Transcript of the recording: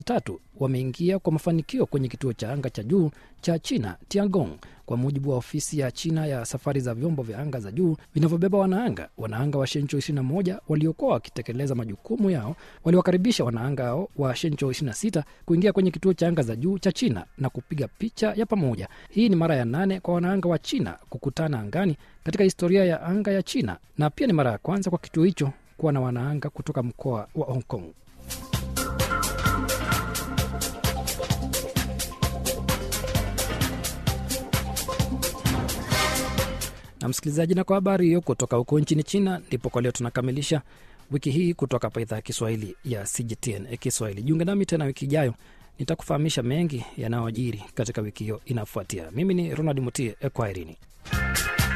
tatu wameingia kwa mafanikio kwenye kituo cha anga cha juu cha China Tiangong, kwa mujibu wa ofisi ya China ya safari za vyombo vya anga za juu vinavyobeba wanaanga. Wanaanga wa Shenzhou 21 waliokuwa wakitekeleza majukumu yao waliwakaribisha wanaanga hao wa Shenzhou 26 kuingia kwenye kituo cha anga za juu cha China na kupiga picha ya pamoja. Hii ni mara ya nane kwa wanaanga wa China kukutana angani katika historia ya anga ya China, na pia ni mara ya kwanza kwa kituo hicho kuwa na wanaanga kutoka mkoa wa Hong Kong. na msikilizaji, na kwa habari hiyo kutoka huko nchini China, ndipo kwa leo tunakamilisha wiki hii kutoka hapa idhaa ya Kiswahili ya CGTN Kiswahili. Jiunge nami tena wiki ijayo, nitakufahamisha mengi yanayojiri katika wiki hiyo inayofuatia. Mimi ni Ronald Mutie, kwaherini.